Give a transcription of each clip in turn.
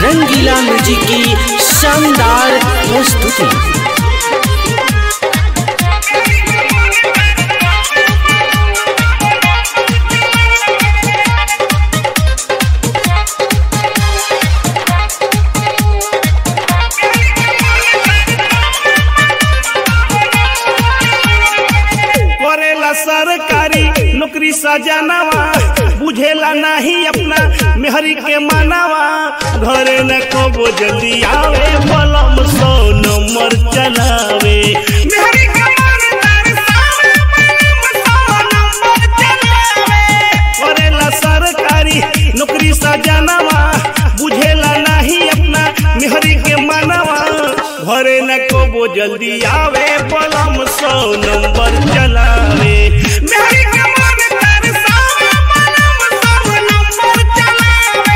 रंगीला music की शानदार प्रस्तुति करेला सरकारी नौकरी सजनावा बुझेला नहीं अपना मेहरी के मानावा घरे न कबो जल्दी आवे मलम सौ नंबर चलावे मेहरी के मानदार सावे, मलम सौ नंबर चलावे। करेला सरकारी नौकरी सजनावा बुझेला नहीं अपना मेहरी के मानावा घरे न कबो जल्दी आवे पलम सौ नंबर चलावे मेहरी के मानदार सावे, पलम सौ नंबर चलावे।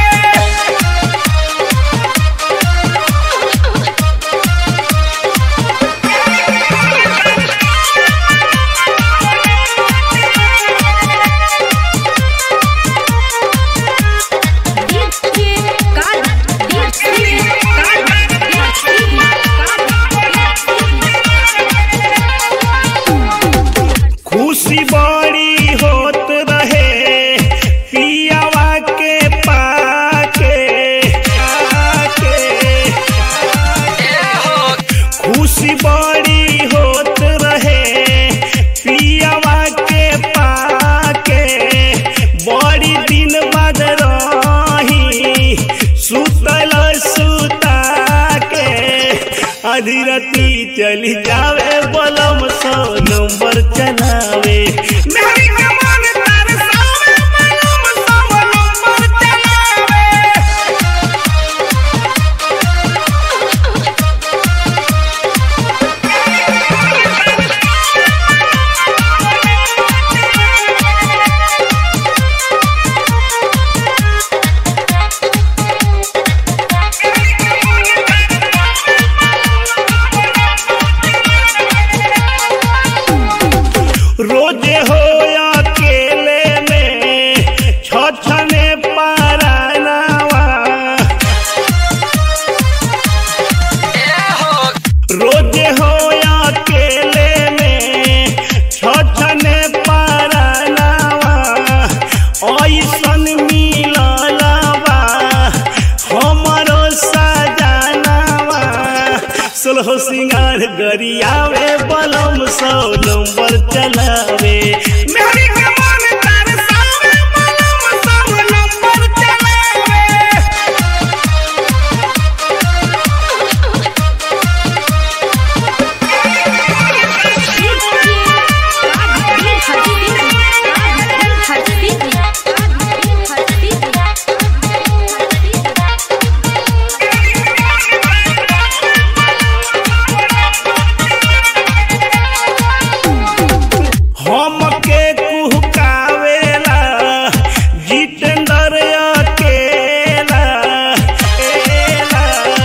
खुशी बड़ी होत रहे पियावा के पाके आके। खुशी बड़ी होत रहे पियावा के पाके बड़ी दिन बाद रही सुतल सुता के आधी राती चली जावे बलम सौ नंबर चलावे मेहरी के मन तार सावे बलम सौ नंबर चलावे रोजे हो अकेले में छछने पारानावा रोजे हो अकेले में छछने पारानावा ऐसन मिललवा हमरो सजनावा सोलह सिंगार गरियावे बलम सौ नंबर चलावे मेहरी के मन तार सावे बलम सौ नंबर चलावे हमके कुहकावेला जितेंद्र अकेला एला।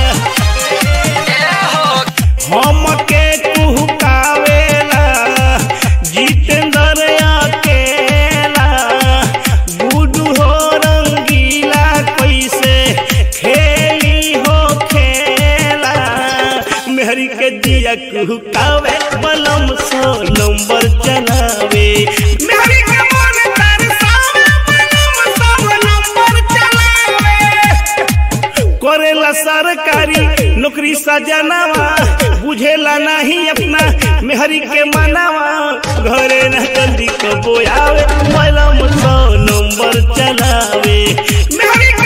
हमके कुहकावेला जितेंद्र अकेला गुडू हो रंगीला कैसे खेली हो खेला मेहरी के दिया कुहकावे बलम सौ नंबर चलावे मेहरी के मन तार सावे बलम सौ नंबर चलावे करेला सरकारी नौकरी सजनावा बुझेला नहीं अपना मेहरी के मनावा घरे न जल्दी कबो आवे बलम सौ नंबर चलावे मेहरी